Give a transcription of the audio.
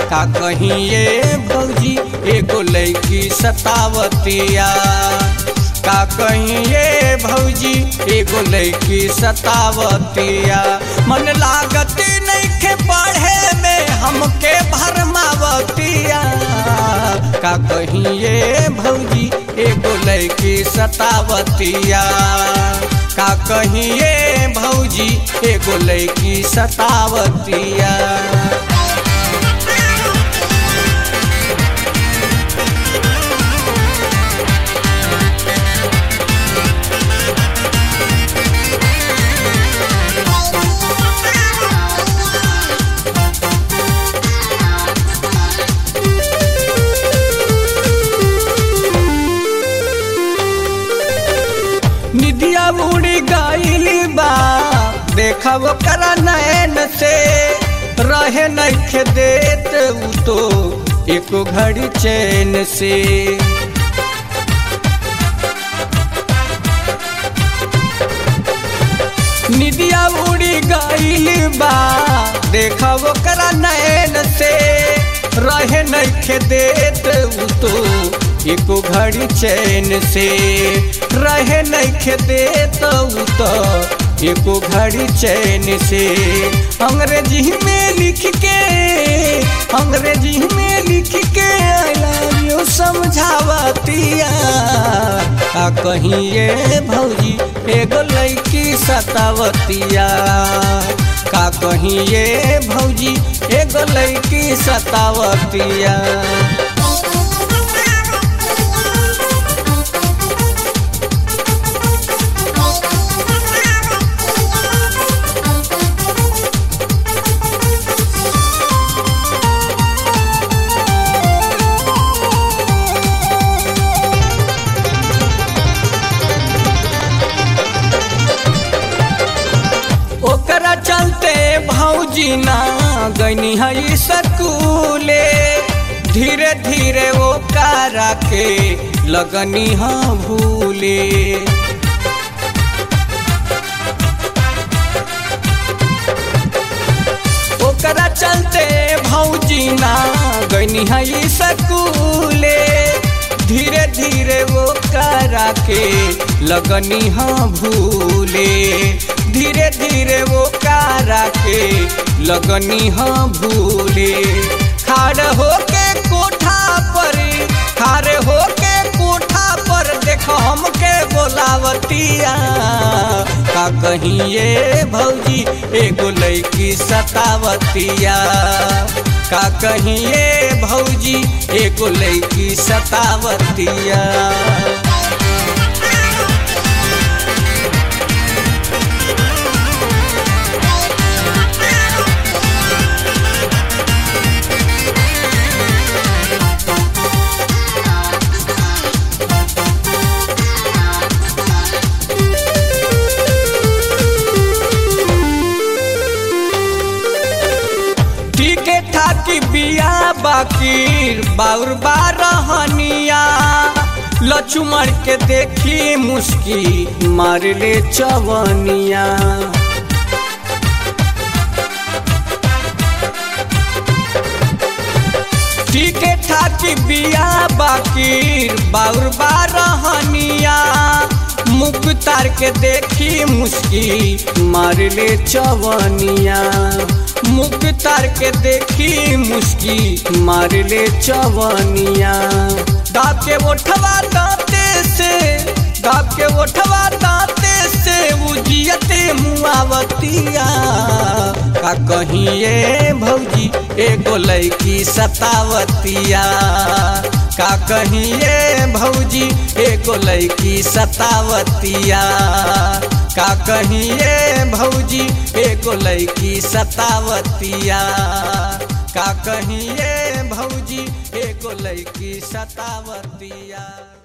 का कहीं ये भौजी एगो लैकी सतावतिया का कहीं ये भौजी एगो लैकी सतावतिया मन लागत नइखे पढ़े में हमके भरमावतिया का कहीं ये भौजी एगो लैकी सतावतिया का कहीं ये भौजी एगो लैकी सतावतिया निधिया उड़ी गईली बा देखा वो करा नैन से रहे नइखे देत उ तो एको घड़ी चैन से निधिया उड़ी गईली बा देखा वो करा नैन से रहे नइखे देत उ तो एको घड़ी चैन से रहे नइखे देत उ तो एको घड़ी चैन से अंग्रेजी में लिख के अंग्रेजी में लिख के आई लव यू समझावतिया आ कहीं ये भौजी एगो लड़की सतावतिया का कहीं ये भौजी एगो लड़की सतावतिया ओकरा चलते भौजी ना गनी है सकूले धीरे धीरे वो कारा के लगनी है भूले ओकरा चलते भौजी ना गनी है सकूले धीरे धीरे वो करा के लगनी हाँ भूले धीरे धीरे वो करा के लगनी हाँ भूले खाड़ हो के कोठा पर खारे हो के कोठा पर देखो हमके बोलावतिया का कहीं ये भौजी एगो लैकी सतावतिया का कहीं ये भौजी एगो लैकी सतावतिया ठीके ठाकी बिया बाकी बाउर बारहनिया लचुमर के देखी मुस्की मार ले चवनिया ठीके ठाकी बिया बाकी बाउर बारहनिया मुख तार के देखी मुस्की मार ले चवनिया मुख तार के देखी मुस्की मार ले चवनिया दाब के ओठवा दांते से दाब के ओठवा दांते से उजियते मुआवतिया का कहीं ये भौजी एगो लैकी सतावतिया का कहीं ये भौजी एगो लैकी सतावतिया का कहीं ये भौजी एगो लैकी सतावतिया का कहीं ये भौजी एगो लैकी सतावतिया